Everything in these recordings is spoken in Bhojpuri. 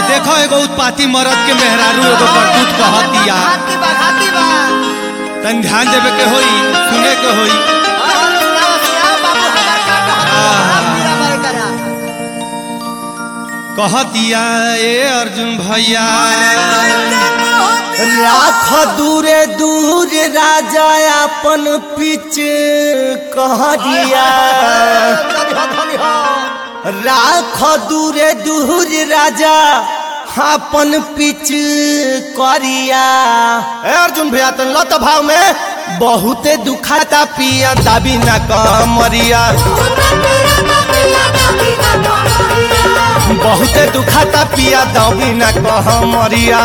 देखो एगो उत्पाती मरद के मेहरारू एगो करतूत कहतिया हाथी बा हाथी बा तन ध्यान देवे के होई सुने के होई हाँ, सुनाओ, सुनाओ, बाबू, हमार का कहत बा? हम मीरा बाई करा। कहतिया ए अर्जुन भैया राख दूरे दूर राजा अपन पिच कहरिया धनी हो, धनी हो। राख दूरे दूर राजा अपन पिच करिया ए अर्जुन भैया तन लत भाव में बहुते दुखाता पिया दाबी ना कमरिया बहुते दुखाता पिया दाबी ना कमरिया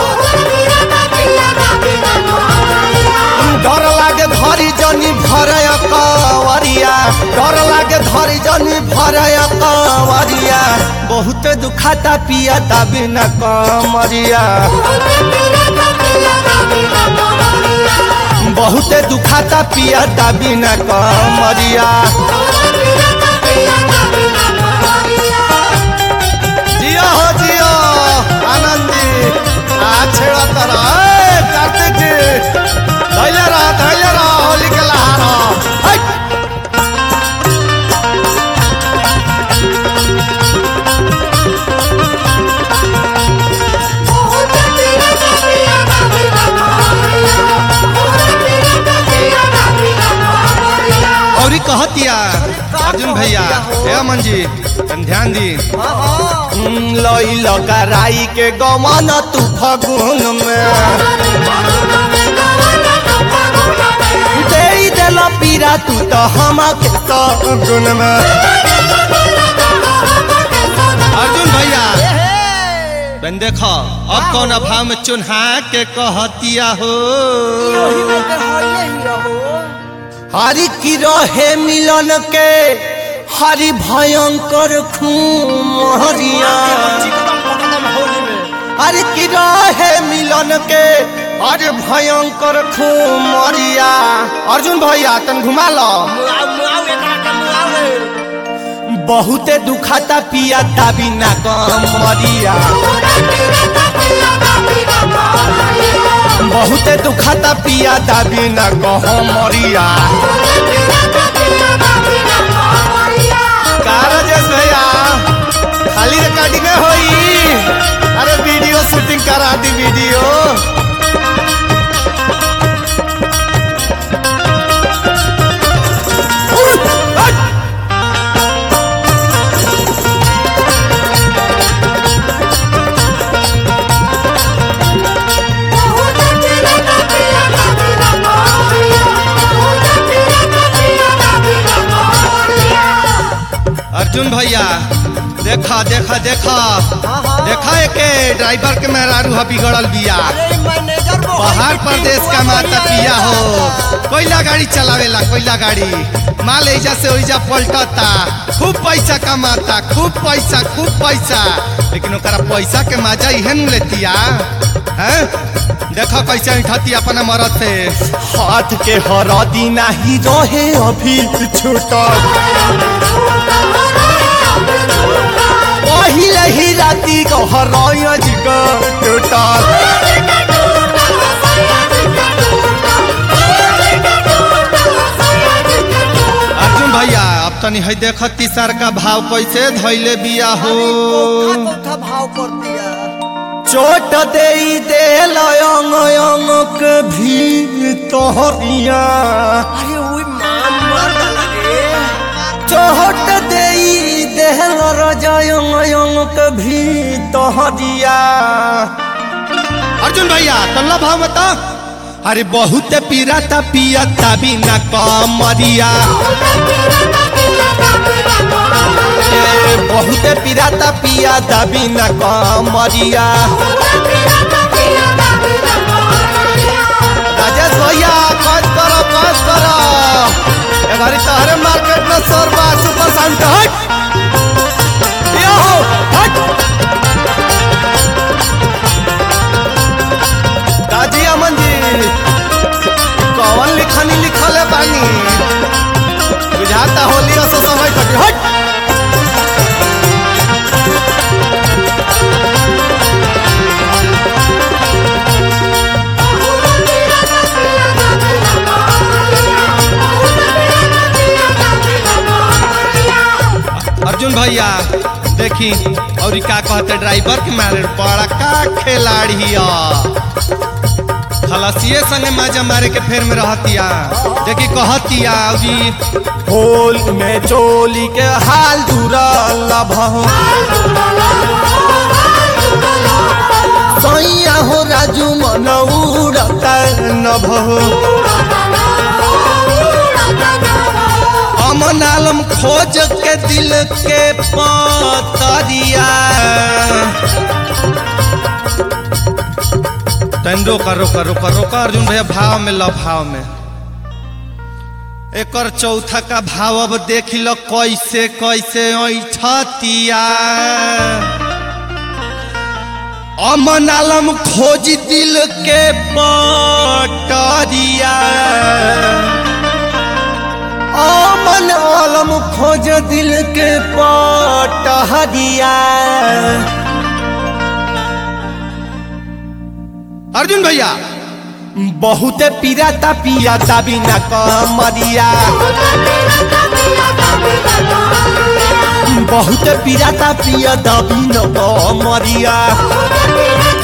डर लागे धरी जनी भरय कवरिया डर लागे धरी जनी भरय कवरिया बहुते दुखाता पिया दाबी न कमरिया बहुते दुखाता पिया दाबी न कमरिया जियो हो जियो आनंद जी आ छेड़ा तरा ए कार्तिक जी धैले रह धैले रह होली के लहार हट और कहतिया अर्जुन भैया हे अमन जी तन ध्यान दी हाँ, हाँ। लई लगा राई के गमन तू फगुन में दे दिल पीरा तू तो हम के सगुन में अर्जुन भैया ए, हे। बन देखो अब कौन अभाव में चुन्हा के कहतिया हो ओही में के होइए ही रहो। हरि की रहे मिलन के हरि भयंकर खून हरिया चिकन पकड़म होली में। हरि की रहे मिलन के हरि भयंकर खून मरिया अर्जुन भैया तन घुमा लो मुआव, मुआव, एकरा के मुआव रे। बहुते दुखाता पिया दाबी ना कम मरिया बहुते दुखाता पिया दाबी ना कम मरिया का राजेश भैया खाली रिकॉर्डिंग होई अरे वीडियो शूटिंग करा दी वीडियो अर्जुन भैया देखा देखा देखा हाँ, हाँ। देखा एके ड्राइवर के मेहरारू ह बिगड़ल बिया अरे, मैनेजर वो पहाड़ होली प्रदेश की का माता बढ़िया पिया हो रहता। कोयला गाड़ी चलावेला कोयला गाड़ी माल ऐजा से ओइजा पलटता खूब पैसा कमाता खूब पैसा खूब पैसा लेकिन ओकरा पैसा के मजा इहे न लेतिया हैं देखो कैसे उठती अपना मरद से हाथ के हरदी नाही रहे अभी छूटल पहिले ही राती को हरय जिग टूटल अर्जुन भैया अब तनी है देख तीसर का भाव कैसे धैले बिया हो कोठा कोठा भाव कर दिया चोट दे दे लयंग अंग के भी तोहरिया अरे ओई मां मर डाला रे चोट दे दे रजयंग अंग के भी तोहरिया अर्जुन भैया तल्ला भाव बता अरे बहुत पीराता पियता बिना कमरिया ए, बहुत पिराता पिया दबी न कमरिया राजेश भैया कस करो कस करो ए घरी तोहरे मार्केट में सोरबा सुपर शांत हट यो हो, हट दादी अमन जी कौन लिखनी लिखल है बानी बुझाता होली से समय कटी हट अर्जुन भैया देखी और ई का कहते ड्राइवर के मारे बड़ा का खिलाड़ी खलसिए संगे मजा मारे के फेर में रहतिया देखी कहतिया अभी होल में चोली के हाल दूरा लभहो सैया हो राजू मन उड़ता नभहो अमन आलम खोज के दिल के पतरिया तन रोका रोका रोका रोका अर्जुन भैया भाव में लो भाव में एकर चौथा का भाव अब देख लो कैसे कैसे ऐठतिया अमन आलम खोज दिल के पटरिया अमन आलम खोज दिल के पटहरिया अर्जुन भैया बहुते पीराता पियाता बिना कमरिया बहुते पीराता पियाता बिना कमरिया